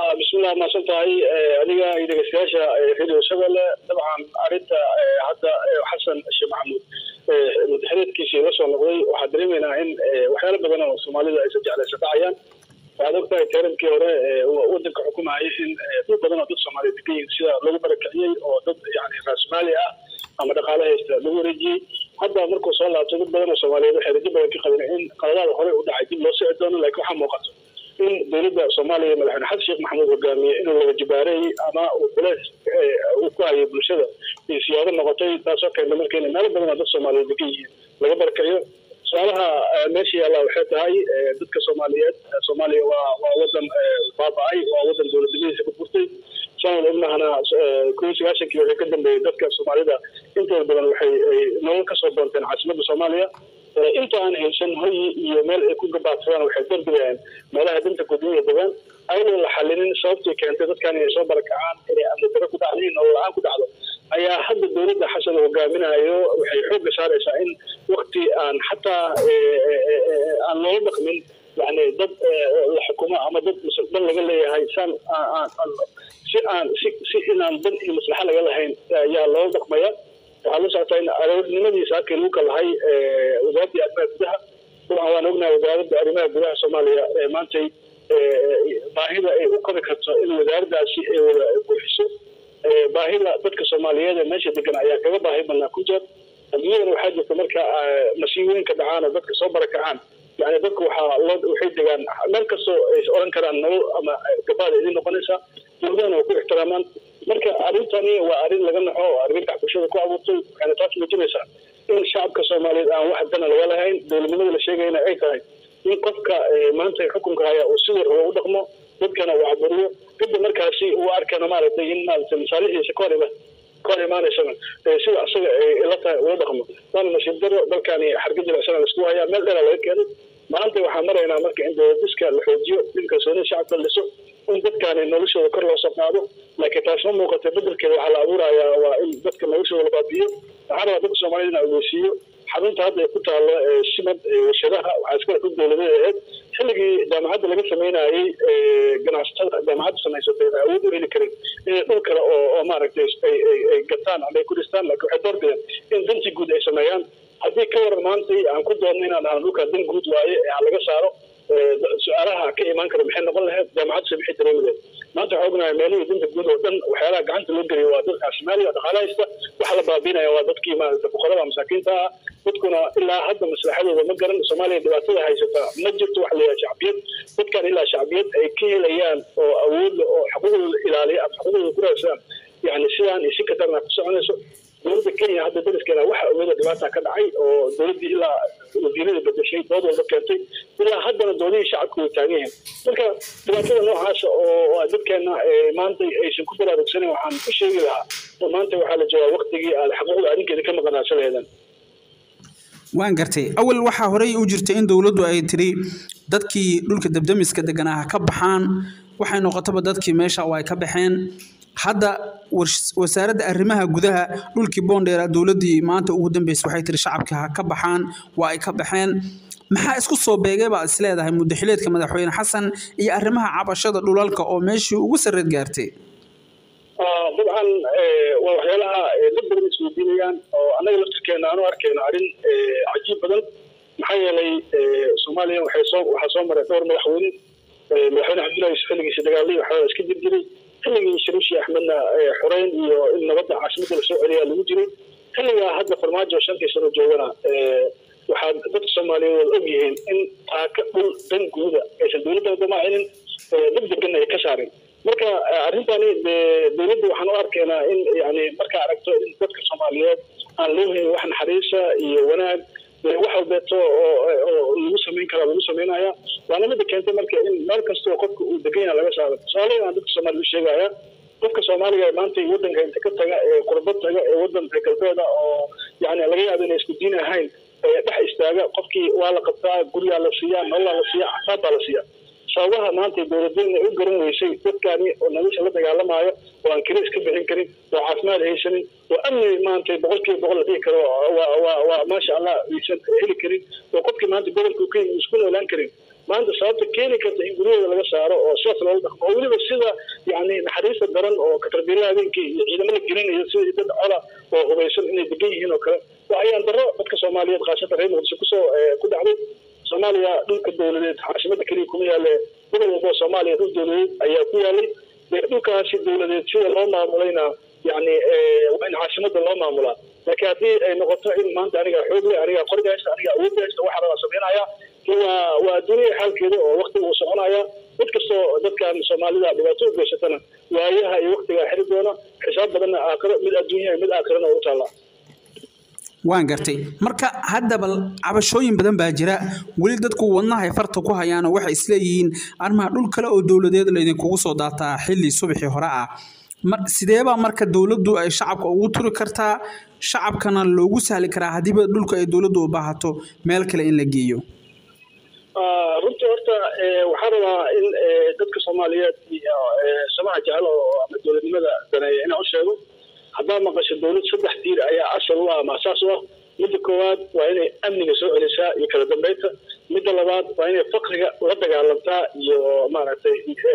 bismillah maasan tahay adiga iyo dhegeystayaasha radio shabelle dabcan arrinta hadda xasan sheekh maxamuud madaxreedkiisii la soo noqday waxaa dareemaynaa in waxyaalo badan oo soomaalida aysan jeclaysa dhacayaan waxaad ogtahay tarankii hore wadanka xukumayay in dad badan oo dad soomaaliya degan yihin sida lagu barakiciyey oo dad yani raasmaali ah ama dhaqaale haysta lagu wareejiyey hadda markuu soo laabtay dad badan oo soomaaliyeed waxay rajo badan ka qabeen in qaladaada hore u dhacay dib loo sii doono laakiin waxaa muuqato in dowladda soomaaliya madaxweyne xasan sheekh maxamuud hogaamiye inuu laga jibaareeyey ama uu culeys uu ku hayay bulshada iyo siyaado noqotay taasoo keenta marka in meelo badan oo dad soomaaliyeed degan yihiin laga barakaciyo su-aalaha meesha yaalla waxay tahay dadka soomaaliyeed soomaaliya waa waa wadan baaba-ay waa wadan dowladnimadiisa ka burtay sanad ognahana kun iyo sagaashankii waxay ka dambeeyey dadka soomaalida intooda badan waxay nolol kasoo doonteen caasimadda soomaaliya inta aan haysan hoyi iyo meel ay ku gabaadsadaan waxay darbidayaan meelaha danta gudniya degaan ayadoo la xalinin sababtii keentay dadkan inay soo barakacaan inay amni daro ku dhacdo in nolol la-aan ku dhacdo ayaa hadda dowladda xasan hogaaminayo waxay xoogga saaraysaa in wakti aan xataa aan loola dhaqmin yani dad la xukumo ama dad dan laga leeyahay saan si aan si si inaan dan iyo maslaxa laga lahayn ayaa loola dhaqmaya waxaa la socotaa in aroornimadiisa halkii lagu kalahay wasaaradii arrimaha gudaha dabcan waan ognahay wasaaradda arrimaha gudaha soomaaliya maantay baahida ay u qabi karto in wasaaraddaasi ay wada buuxiso baahida dadka soomaaliyeed ee meesha degan ayaa kaga baahi badnaa ku jeer adduunyadana waxaa jirta marka masiibooyinka dhacaan oo dadka soo barakacaan yani dadku waxaa loo waxay degaan meel kastoo ay oran karaan nolol ama gabaada idin noqonaysaa dowladahana waa ku ixtiraamaan marka arrintani waa arrin laga naxo oo argagax bulshada ku abuurtay waxayna taas muujinaysaa in shacabka soomaaliyeed aan wax dana laga lahayn dowladnimada la sheegayna ay tahay in qofka maanta xukunka haya uu sidii rabo u dhaqmo dadkana uu caburiyo kadib markaasi uu arkana maaragtay in maaragtay masaalixiisa ka hor ima ka hor imaanaysana sida asaga la tahay ula dhaqmo waana nasiib daro dalkani xargajira isana laisku hayaa meel dheera laga keenay maanta waxaan maraynaa marka in dowladiska la xoojiyo in kalsoonida shacabka la dhiso in dadkaani noloshooda kor loo soo qaado laakiin taas ma muuqata bedelkeeda waxaa la abuurayaa waa in dadka noloshooda la baabi'iyo waxaa rabaa dadka soomaaliyed in ogeysiiyo xarunta hadda ay ku taalo simad warshadaha waxaa iskale dad dowladeed ahayd xilligii jaamacadda laga sameynayey ganacsatada jaamacadda samaysatay ay awood u heli karin inay dhul kale oo oo maaragtay ay gataan ama ay ku dhistaan laakiin waxay doorbideen in dantii guud ay sameeyaan haddii ka waran maantay aan ku doonno inaan dhahno dhulkaa dan guud waaye ee aan laga saaro su-aalaha ka imaan kara maxay noqon lahayd jaamacaddu se maxay dareemadeed maanta waxaa ognahay meelihii danta guud oo dhan waxyaalaha gacanta loo geliyo waa dadka soomaaliya dhaqaale haysta waxa la baabiinaya waa dadkii maaragta fuqarada masaakiinta ah dadkuna ilaa hadda maslaxadooda ma garan soomaaliya dhibaatada haysata ma jirto waxa la yidhaha shacbiyad dadkan ilaa shacbiyad ay ka helayaan oo awoodla oo xuquuqdooda ilaaliya ama xuquuqdooda ku raadsadaan yani sidaan iyo si ka darna ku soconayso dowladda kenya hadda dariskeena waxa ogeeda dhibaata ka dhacay oo dowladdii ilaa wasiirada bedeshay dood walba keentay ilaa haddana doodihii shacabku way taagan yihiin marka dhibaatada noocaasa oo dadkeena maanta aysan ku baraarugsanin waxaan ku sheegi lahaa oo maanta waxaa la joogaa waktigii aad xaquuqda adinkeeda ka maqanaasa laheedan waan gartay awal waxaa horey u jirtay in dowladdu ay tiri dadkii dhulka debdemiska deganaa ka baxaan waxay noqotaba dadkii meesha oo ay ka baxeen hadda wasaaradda arrimaha gudaha dhulkii boondheera dowladdii maanta ugu dambeysay waxay tiri shacabka ha ka baxaan waa ay ka baxeen maxaa isku soo beegay baa is leedahay muddaxileedka madaxweyne xasan iyo arrimaha cabashada dhulalka oo meeshii ugu sarreed gaartay dabcan waa waxyaalaha dad badan isweydiinayaan oo annaga laftirkeena aanu arkayno arrin cajiib badan maxaa yeelay soomaaliya waxay soo waxaa soo maray dhowr madaxweyne madaxweyne cabdullahi yusuf xilligiisa dagaalay waxaa iska jir jiray xilligii shariishi axmedna xoreyn iyo in nabadda caasimadda lasoo celiyaa lagu jiray xilligaa hadda farmaajo shantii sano joogana waxaa dadka soomaaliyeed wada og yihiin in taaka dhul dan guuda aysan dowladda damacinin dad deganna ay ka saarin marka arrintani dowladda waxaan u arkaynaa in yani markaa aragto in dadka soomaaliyeed aan loo helin wax naxariisa iyo wanaag wax walbeeto oo lagu samayn karaa lagu samaynaya waana mida keentay marka in meel kastoo qofka uu degan yaha laga saaro tusaale aan dadka soomaaliya u sheegaya qofka soomaaliga maanta wadanka inta ka taga ee qurba taga ee wadanka galbeeda oo yani laga yaabo inay isku diin ahayn dhex istaaga qofkii waa la qabtaa guryaa la siiyaa nololaa la siiyaa casaab baa la siiyaa sababaha maanta dowladdeena u garan weysay dadkaani oo nolosha la dagaalamaayo oo aan keli iska bixin karin oo caafimaad haysanin oo amni maanta boqolkiiba boqol la dhihi karo waa waa waa maasha allah aysan heli karin oo qofkii maanta gobolka u kenya isku noolaan karin maanta sababta keeni karta in guryahooda laga saaro oo sidaas loola dhaqmo oo weliba sida yani naxariista daran oo katarbiilaha habeenkii iyo ciidamo la gelinayo sida dad cola oo hubaysan inay degan yihiin oo kale waa ayaan daro dadka soomaaliyeed khaasatan reer muqdisho kusoo ku dhacday soomaaliya dhulka dowladeed caasimada keliya kuma yaale gobol walba oo soomaaliya dhul dowladeed ayaa ku yaalay dhulkaasi dowladeed sida loo maamulayna yani waa in caasimada loo maamulaa laakiin haddii ay noqoto in maanta aniga xoog leh aniga qoriga haysta aniga awood haysta waxa rabaa samaynaya waa waa dunia xaalkeeda oo waktiga uu soconaya mid kastoo dadkan soomaalida dhibaato u geysatana waayaha iyo waktigaa xiri doona xisaab badanna aakhiro mid adduunya mid aakhirana u taallaa waan gartay marka haddaba cabashooyin badan baa jira weli dadku wadnahay farta ku hayaanoo waxay isleeyihiin arrimaha dhul kale oo dowladeed laydinkugu soo daataa xilli subaxii hore ah sideebaa marka dowladdu ay shacabka ugu turi kartaa shacabkana loogu sahli karaa haddiiba dhulka ay dowladdu u baahato meel kale in la geeyo runtii horta waxaa rabaa in dadka soomaaliyeed iyo samaha jecel oo ama dowladnimada daneeya inaan u sheego haddaa maqasho dowlad saddex tiir ayaa asal u ah ama asaas u ah midda koowaad waa inay amniga soo celisaa iyo kala dambeynta midda labaad waa inay fakriga la dagaalantaa iyo maaragtay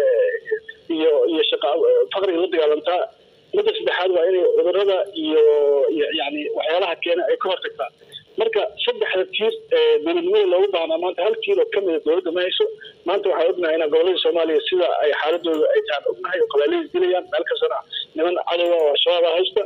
iyo iyo shaqa fakriga la dagaalantaa midda saddexaad waa inay cudurada iyo yani waxyaalaha keena ay ka hortagtaa marka saddexda tiir dowladnimada loogu baahnaa maanta hal tiir oo kamida dowladda ma hayso maanta waxaa ognahay in gobolada soomaaliya sida ay xaaladooda ay tahan ognahay oo qabaaladay dilayaan meel kastana niman cadowa oo al-shabaaba haysta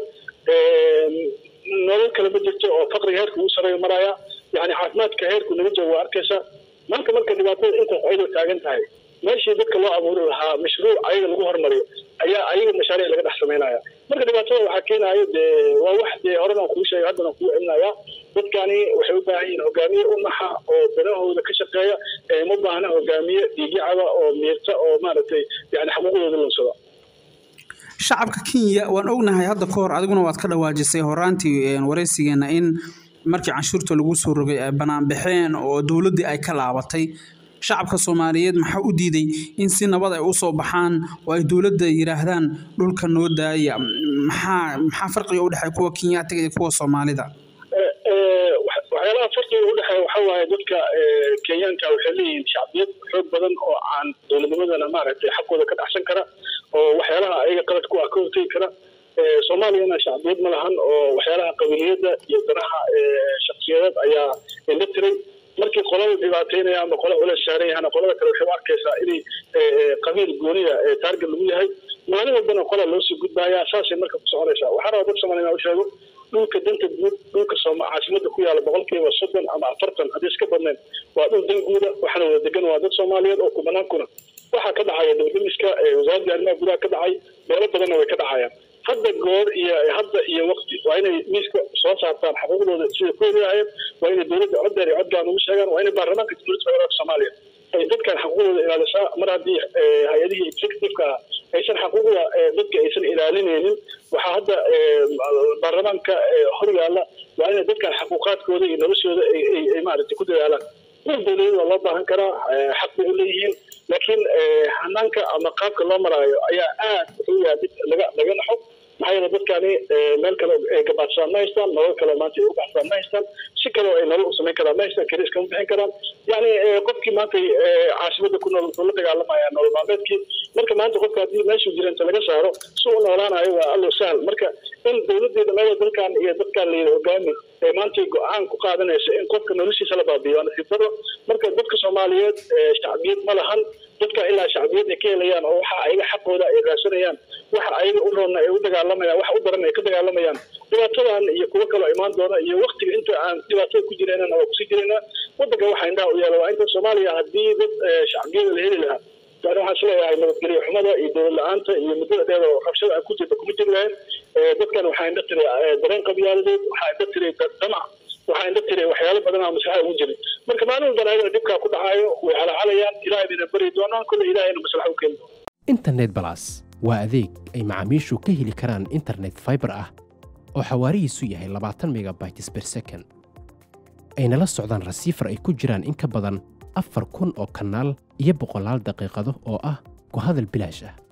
nolol kale ma jirto oo fakriga heerka ugu sareeya maraya yani caafimaadka heerku naga jooga waa arkaysa maanta marka dhibaatada intaas ayadoo taagan tahay meeshii dadka loo abuuri lahaa mashruuc ayaga lagu hormariyo ayaa ayaga mashaariic laga dhex samaynaya marka dhibaatada waxaa keenayo dee waa wax dee horena kuu sheegay haddana kuu celinaya dadkani waxay u baahan yihiin hogaamiye u naxa oo danahooda ka shaqeeya ma baahna hogaamiye dhiigyacaba oo miirta oo maaragtay yani xaquuqdooda lunsada shacabka kenya waan ognahay hadda ka hor adiguna waad ka dhawaajisay horaantii waraysigeena in markii canshuurta lagu soo rogay ay banaanbaxeen oo dowladdii ay ka laabatay shacabka soomaaliyeed maxaa u diiday in si nabad ay usoo baxaan oo ay dowladda yidhaahdaan dhulka noo daaya maxaa maxaa farqiga u dhexeeya kuwa kenyaatiga iyo kuwa soomaalida waxyaalaha farqiga u dhexeeya waxaa waaye dadka kenyaanka waxay leeyihiin shacbiyad xoog badan oo aan dowladnimadana maaragtay xaqooda ka dhacsan kara oo waxyaalaha ayaga qalad ku ah ka hortegi kara soomaaliyana shacbiyad ma lahan oo waxyaalaha qabiliyadda iyo danaha shaksiyadeed ayaa indha tiray markii qolada dhibaateynaya ama qola culeys saaran yahana qolada kale waxay u arkaysaa inay qabiil gooniya taarget lagu yahay maalin walbana qola loo sii gudbaya saasay marka ku soconaysaa waxaa rabaa dad soomaaliya inaa u sheego dhulka danta guud dhulka caasimada ku yaala boqolkiiba soddon ama afartan haddii iska badnayn waa dhul dan guuda waxaana wada degan waa dad soomaaliyeed oo kubanaan kuna waxaa ka dhacaya dowladamiska wasaaradda arrimaha gudaha ka dhacay meelo badanna way ka dhacayaan hadda goor iyo hadda iyo waqti waa inay miiska soo saartaan xaquuqdooda sida ku helaayeen waa inay dowladda cod dheer iyo codgaan ugu sheegaan waa inay baarlamaanka jamhuuriyadda federaalka soomaaliya ay dadkan xaquuqdooda ilaalisaa mar haddii hay-adihii executiveka aysan xaquuqda dadka aysan ilaalinaynin waxaa hadda baarlamaanka hor yaalla waa inay dadkan xaquuqaadkooda iyo noloshooda ay maaragtay ku dadaalaan dhul dowladeed waa loo baahan karaa xaq bay u leeyihiin laakiin hanaanka ama qaabka loo maraayo ayaa aad wuxuu yahay mid laga laga naxo maxaa yeele dadkani meel kale ay gabaadsadaan ma haystaan nolol kale maanta ay u baxsadaan ma haystaan si kale ay nolol u samayn karaan ma haystaan kariis kama bixin karaan yani qofkii maanta caasimada ku nool wuxuu la dagaalamaya nolol maalmeedkii marka maanta qofka haddii meeshuu jira inta laga saaro si u noolaanayo waa allo sahal marka in dowladii dhammeeda dalkan iyo dadkan layidhi hogaami ee maanta go-aan ku qaadanaysa in qofka noloshiisa la baabiyo waa nasiib daro marka dadka soomaaliyeed shacbiyad ma lahan dadka ilaa shacbiyad ay ka helayaan oo waxa ayaga xaqooda ay raadsanayaan waxa ayaga u roonna ay u dagaalamayaan waxa u daran ay ka dagaalamayaan dhibaatadan iyo kuwo kaloo imaan doona iyo waktiga inta aan dhibaatada ku jireenana waa kusii jireenaa wadanka waxa indhaha u yaala waa inta soomaaliya haddii dad shacbiyada la heli lahaa yani waxaan isleeyahay nabadgelyo xumada iyo dowlad la-aanta iyo muddada dheer oo rabshada aan ku jirta kuma jiri lahayn dadkan waxaa indha tiray dareen qabyaaladeed waxaa indha tiray damac waxaa indha tiray waxyaalo badan aan maslaxa ugu jirin marka maalin walbana ayagana dhibkaa ku dhacayo way calaacalayaan ilaahay bayna bari doonaan kolle ilaahayna maslaxa u keeni doona internet balas waa adeeg ay macaamiishu ka heli karaan internet fiber ah oo xawaarihiisu yahay labaatan megabytes per second ayna la socdaan rasiifar ay ku jiraan in ka badan afar kun oo kanaal iyo boqolaal daqiiqado oo ah ku hadal bilaash ah